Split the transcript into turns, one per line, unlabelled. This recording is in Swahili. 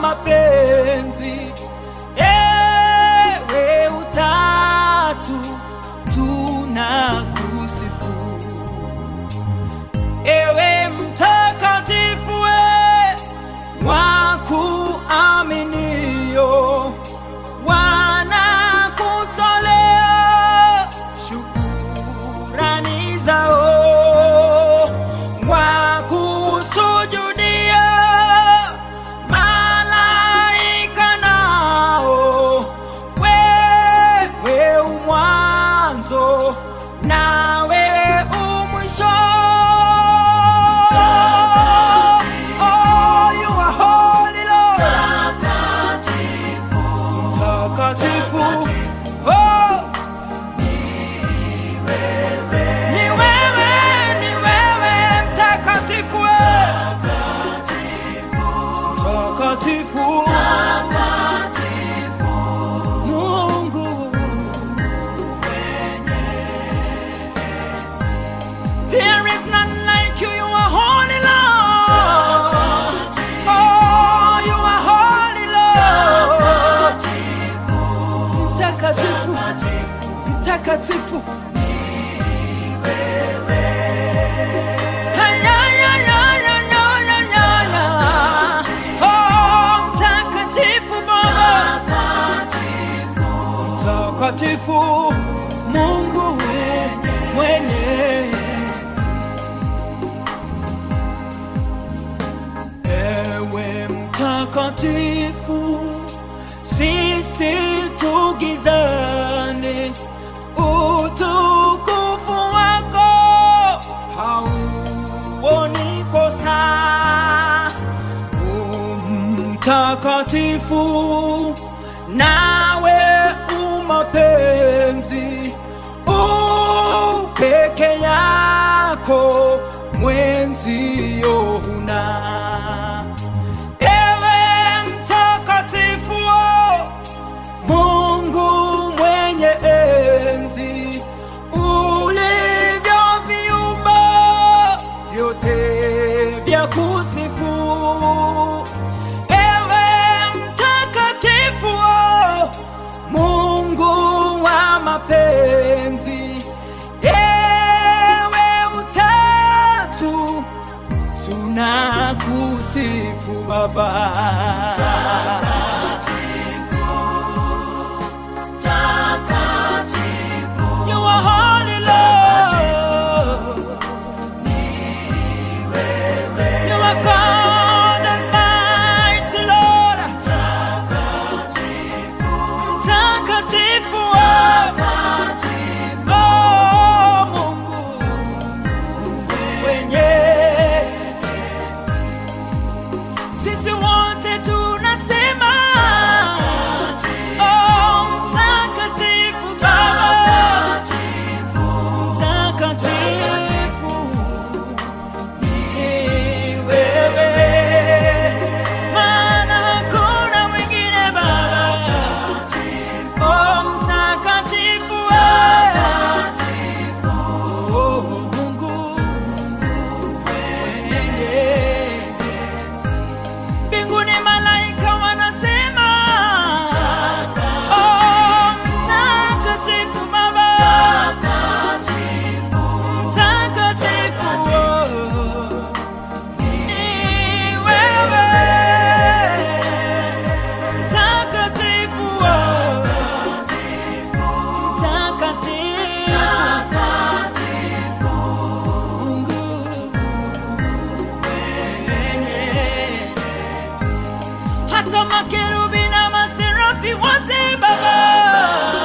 mapenzi, ewe utatu tunakusifu, ewe mtakatifu, we wa kuaminio wanakutolea shukurani zao, wakusujudia malaika nao, wewe umwanzo nawe umwisho. Oh, you are holy, Lord. Takatifu. Oh, ni wewe, ni wewe mtakatifu we. Takatifu. Mungu There is none like you, you are holy Lord. Oh, you are holy Lord. Mtakatifu, mtakatifu. Ay, ay, ay, ay, ay, ay, ay, ay, ay. Oh, mtakatifu Baba. Mtakatifu Mungu mwenye Ewe mtakatifu, sisi tugizane, utukufu wako hauoni kosa. Mtakatifu nawe umapenzi, upeke yako mwenzio huna. Ewe mtakatifu, Mungu mwenye enzi, ulivyoviumba vyote vya kusifu. Ewe mtakatifu, Mungu wa mapenzi, ewe utatu tunakusifu Baba. You are holy, Lord. You are God Almighty, Lord. Mtakatifu, oh, Mungu mwenye sisi wote tunasema oh, mtakatifu Baba, mtakatifu ni wewe, maana hakuna mwingine Baba, oh, mtakatifu wewe, oh, Mungu mwenye mbinguni malaika wanasema oh, mtakatifu Baba, mtakatifu oh, ni wewe, mtakatifu oh, mtakatifu Mungu mwenye hata makerubi na maserafi wote Baba